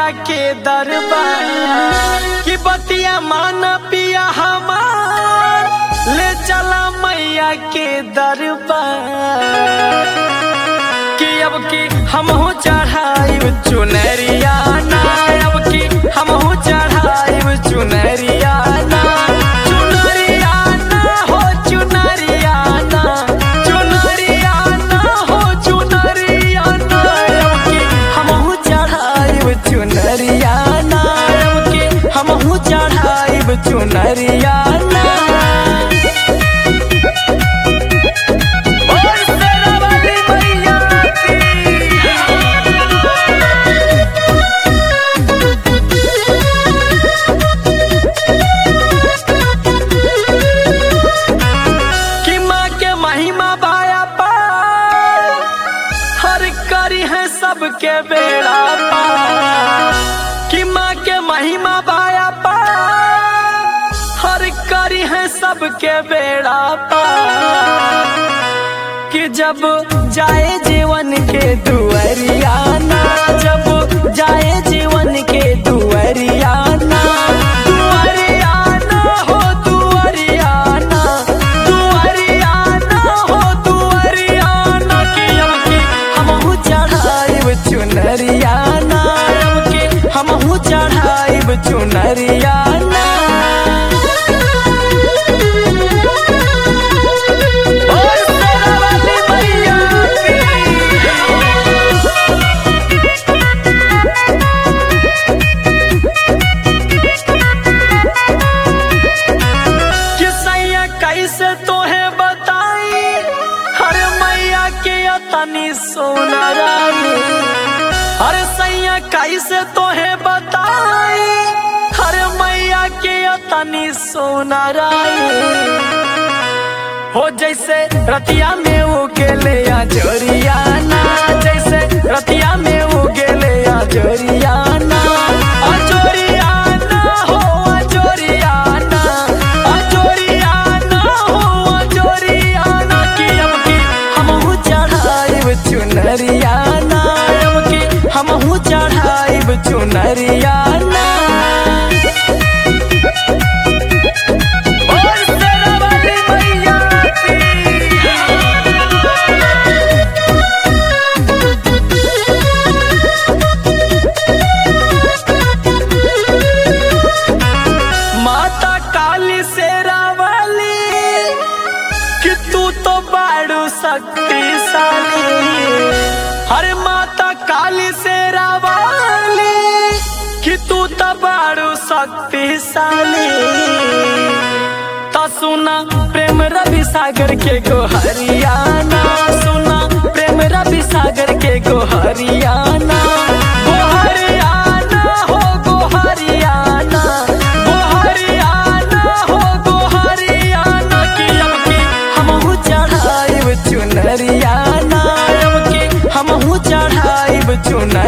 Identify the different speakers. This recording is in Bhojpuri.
Speaker 1: के दरबार कि बतिया मान पिया हमार ले चला मैया के दरबार कि अब की हमहू चढ़ाइब चुनरिया ना अब की हमहू चढ़ाइब चुनरिया ना चुनरिया ना हो चुनरिया ना चुनरिया ना हो चुनरिया ना अब की हमहू चढ़ाइब चुनरिया ना अब की हमहू चढ़ाइब चुनरिया ना ओए शेरा वाली मैया की कि माँ के महिमा बाया पार हर करी है सबके बेड़ा पार कि माँ के महिमा बाया पार हर करी है सबके बेड़ा पार कि जब जाए जीवन के दुअरिया ना जब जाए जीवन के दुअरिया ना दुअरिया ना हो दुअरिया ना दुअरिया ना हो दुअरिया ना कि अब की हमहू चढ़ाइब चुनरिया ना अब की हमहू चढ़ाइब चुनरिया ना ओए शेरा वाली मैया की कि सैया कैसे तोहे बताई हर मैया के तनी सोना रानी हर सैया कैसे तोहे बताई हर मैया के तनी सोना रानी हो जैसे रतिया में उगेले आ जोरिया ना जैसे रतिया में उगेले आ जोरिया ना आ जोरिया ना हो आ जोरिया ना आ जोरिया ना हो आ जोरिया ना कि अब की हमहू चढ़ाइब चुनरिया ना अब की हमहू चढ़ाइब चुनरिया ना ओए शेरा वाली मैया की माता काली शेरा वाली कि तू तो बाड़ू शक्तिशाली हरे माता काली शेरा वाली कि तू तो बाड़ू शक्तिशाली तो सुना प्रेम रवि सागर के गो हरियाणा सुना प्रेम रवि सागर के गो हरियाणा गो हरियाणा हो गो हरियाणा गो हरियाणा हो गो हरियाणा की अब की हमहू चढ़ाइब चुनरियाना अब की हमहू चढ़ाइब चुन